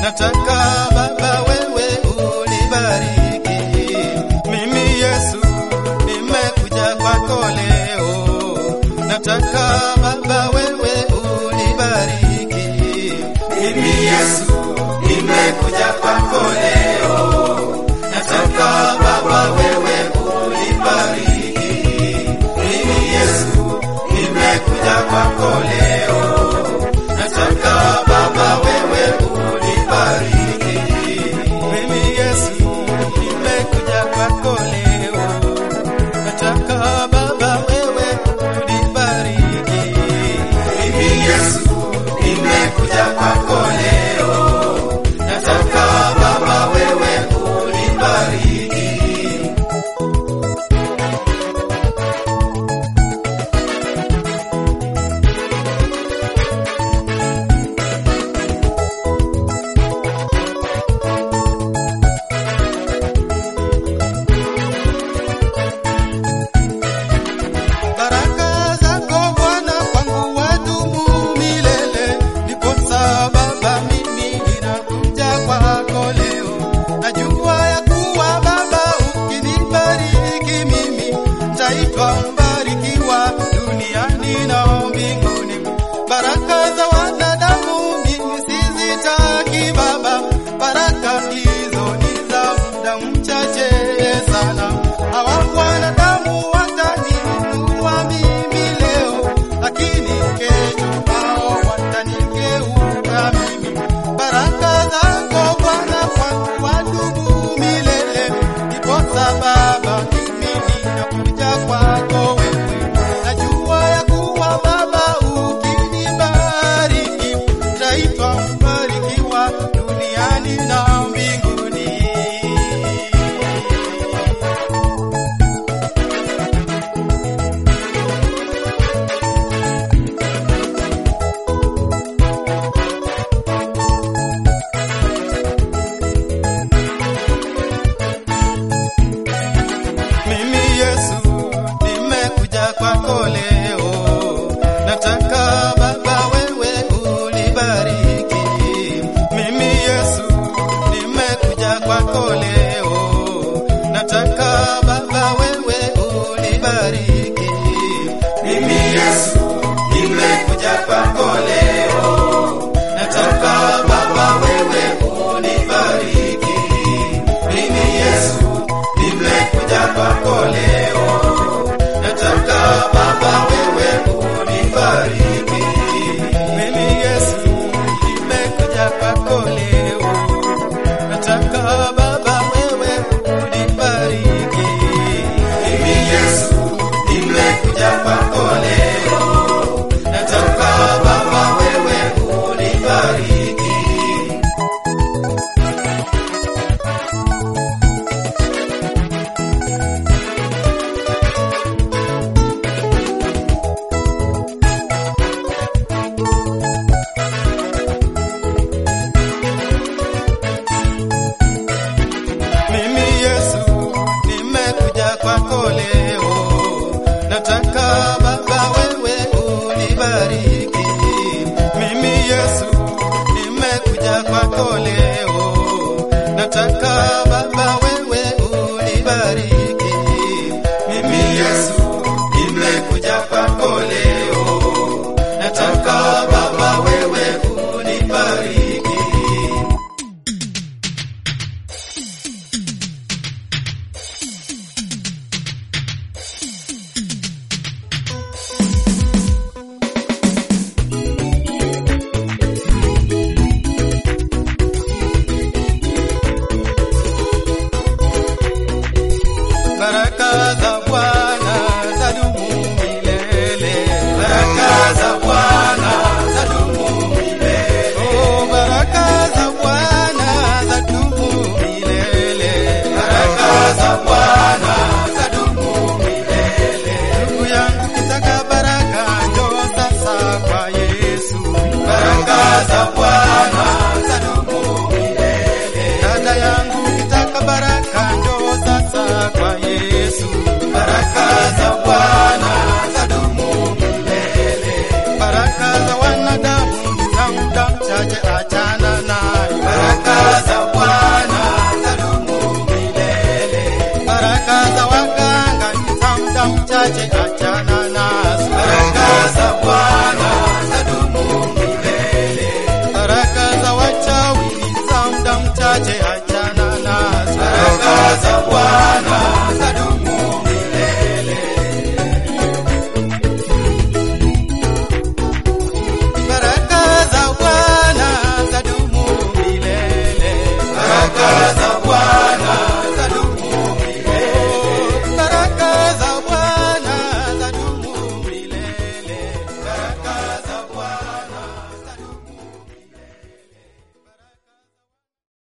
nataka Baba wewe unibariki. Mimi Yesu nimekuja kwako leo, nataka Baba wewe unibariki. Mimi Yesu nimekuja kwako leo, nataka Baba wewe unibariki. Mimi Yesu nimekuja kwako leo, nataka Baba wewe unibariki. Mimi Yesu nimekuja kwako leo, nataka Baba wewe unibariki. Mimi Yesu nimekuja kwako leo, nataka Baba wewe unibariki. Baraka zako Bwana kwangu wadumu milele, ndiposa Baba mimi ninakuja kwako leo. Najua ya kuwa Baba ukinibariki mimi nitaitwa mbarikiwa duniani na mbinguni. Baraka za wanadamu mimi sizitaki Baba, baraka hizo ni za muda mchache sana. Hawa wanadamu wataniinua mimi leo, lakini kesho hao watanigeuka mimi. Baraka zako Bwana kwangu wadumu milele, ndiposa Baba mimi ninakuja kwako wewe. Najua ya kuwa Baba ukinibariki, nitaitwa mbarikiwa duniani na mbinguni. Mimi Yesu nimekuja kwako leo, nataka Baba wewe unibariki. Mimi Yesu nimekuja kwako leo, nataka Baba wewe unibariki. Mimi Yesu nimekuja kwako leo, nataka Baba wewe unibariki. Mimi Yesu nimekuja kwako leo, nataka Baba wewe unibariki. Mimi Yesu nimekuja kwako leo, nataka Baba wewe unibariki. Mimi Yesu nimekuja kwako leo, nataka Baba wewe unibariki. Mimi Yesu nimekuja kwako leo, nataka Baba wewe unibariki. Mimi Yesu nimekuja kwako leo, nataka Baba wewe unibariki. Mimi Yesu nimekuja kwako leo, nataka Baba wewe unibariki. Baraka za Bwana zadumu milele. Baraka za Bwana zadumu milele. Oh, baraka za Bwana zadumu milele. Baraka za Bwana zadumu milele. Ndugu yangu kitaka baraka njoo sasa kwa Yesu. Baraka za Bwana zadumu milele. Dada yangu kitaka baraka njoo sasa kwa Yesu. Baraka za Bwana zadumu milele. Baraka za wanadamu ni za muda mchache, achana nayo. Baraka chache